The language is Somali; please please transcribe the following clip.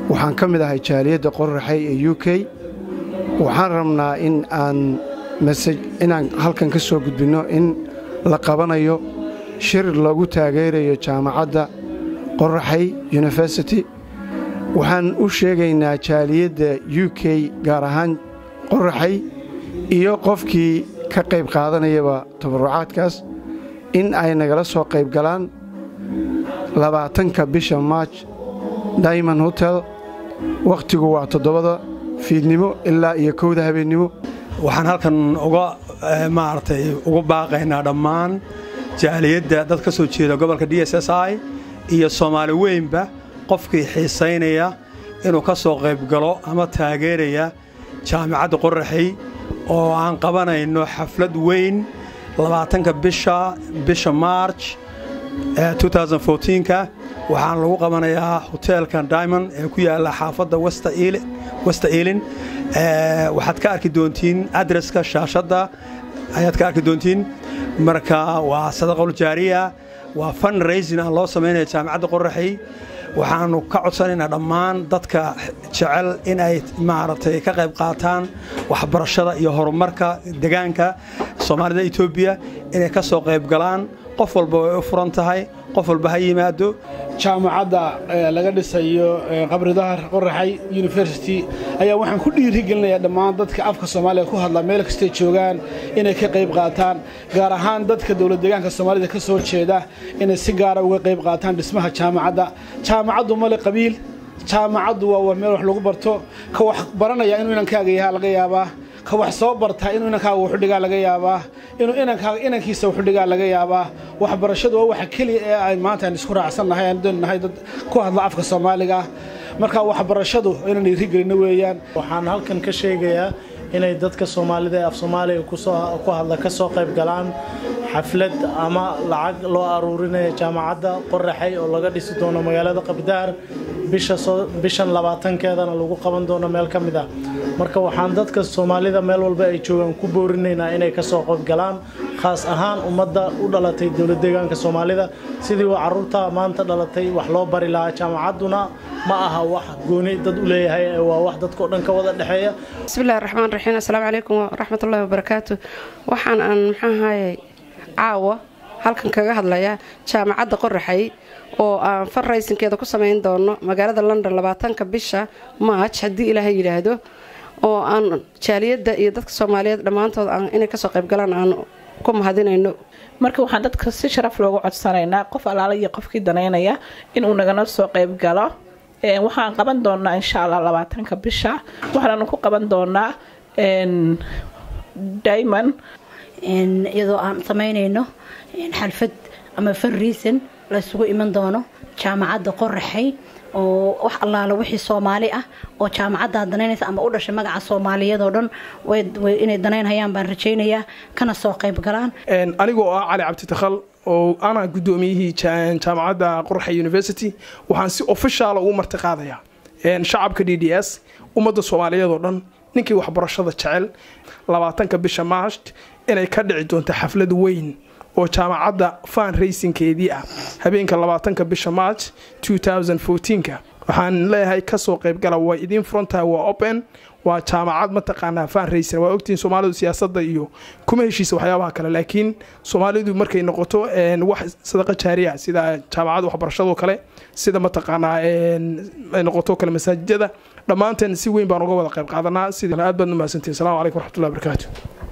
waxaan ka mid ahay jaaliyadda qoraxay ee u k waxaan rabnaa in aan masaj inaan halkan ka soo gudbinno in la qabanayo shir lagu taageerayo jaamacadda qoraxay university waxaan u sheegaynaa jaaliyadda u k gaar ahaan qoraxay iyo qofkii ka qayb qaadanayaba tabarucaadkaas in ay nagala soo qayb galaan labaatanka bisha maaj diamond hotel wakhtigu waa toddobada fiidnimo ilaa iyo kowda habeennimo waxaan halkan uga maaragtay ugu baaqaynaa dhammaan jaaliyadda dad ka soo jeeda gobolka d s s i iyo soomaali weynba qofkii xiisaynaya inuu ka soo qayb galo ama taageeraya jaamicadda qoraxay oo aan qabanayno xaflad weyn labaatanka bisha bisha maarj ka waxaan lagu qabanayaa hoteelkan diamond ee ku yaalla xaafadda westa eilin waxaad ka arki doontiin adreska shaashadda ayaad ka arki doontiin marka waa sadaqol jaariya waa fund raisin aan loo samaynaya jaamicadda qoraxay waxaannu ka codsanaynaa dhammaan dadka jecel in ay maaragtay ka qayb qaataan waxbarashada iyo horumarka degaanka soomaalida etoobiya inay ka soo qayb galaan qof walba way u furan tahay qof walba ha yimaado jaamacadda laga dhisayo qabri dahar qoraxay university ayaa waxaan ku dhiirigelinayaa dhammaan dadka afka soomaaliya ku hadla meel kastay joogaan inay ka qayb qaataan gaar ahaan dadka dowlad deegaanka soomaalida ka soo jeeda inay si gaara uga qayb qaataan dhismaha jaamacadda jaamacaddu male qabiil jaamacaddu waa meel wax lagu barto ka wax baranaya inuu inankaaga yahaa laga yaabaa ka wax soo bartaa inuu inankaaga wuxudhigaa laga yaabaa inuu inankaaga inankiisa wuxudhigaa laga yaabaa waxbarashadu waa waxa keliya ee ay maanta aan isku raacsannahay aan doonnahay dad ku hadla afka soomaaliga marka waxbarashadu inaan dhiirigelino weeyaan waxaan halkan ka sheegayaa inay dadka soomaalida ee af soomaaliga ku hadla ka soo qayb galaan xaflad ama lacag loo aruurinaya jaamacadda qoraxay oo laga dhisi doono magaalada qabdaar bishan labaatankeedana lagu qaban doono meel ka mid ah marka waxaan dadka soomaalida meel walba ay joogaan ku boorinaynaa inay kasoo qayb galaan khaas ahaan ummadda u dhalatay dowlad deegaanka soomaalida sidii uu caruurta maanta dhalatay wax loo bari lahaa jaamacadduna ma aha wax gooni dad u leeyahay waa wax dadkao dhan ka wada dhexeeya bismillahi raxmaan raxiim assalaamu calaykum waraxmatullahi wabarakaatu waxaan aan maxaahaye caawa halkan kaga hadlayaa jaamacadda qoraxay oo aan farraysinkeeda ku samayn doono magaalada london labaatanka bisha maaj haddii ilaahay yidhaahdo oo aan jaaliyadda iyo dadka soomaaliyeed dhammaantood inay kasoo qaybgalaan aan ku mahadinayno marka waxaan dadka si sharaf loogu codsanaynaa qof allaala iyo qofkii danaynaya inuu nagana soo qayb galo waxaan qaban doonaa insha allah labaatanka bisha waxaanu ku qaban doonaa diamond iyadoo aan samaynayno xalfad ama farriisan laysugu iman doono jaamacadda qoraxay oo wax allaala wixii soomaali ah oo jaamacaddaa danaynaysa ama u dhashay magaca soomaaliyadoo dhan inay danaynhayaan baan rajaynayaa kana soo qayb galaan anigoo ah cali cabditakhal oo ana guddoomiyihii jaamacadda qoraxay university waxaan si ofishaala ugu marti qaadayaa shacabka d d s ummadda soomaaliyeed oo dhan ninkii waxbarashada jecel labaatanka bisha maasht inay ka dhici doonto xaflad weyn oo jaamacadda fan raysinkeedii ah habeenka labaatanka bisha march ka waxaan leeyahay kasoo qaybgala waa idiin furantahay waa open waa jaamacad mataqaanaa fan raysin waa ogtihiin soomaalidu siyaasadda iyo kuma heshiisa waxyaabaha kale laakiin soomaalidu markay noqoto wax sadaqa jaariya sida jaamacadda waxbarashadoo kale sida mataqaanaa ay noqoto kale masaajidada dhammaanteen si weyn baan uga wada qayb qaadanaa sida aad baad umahadsantihin assalamu calaykum waraxmatullahi wabarakaatu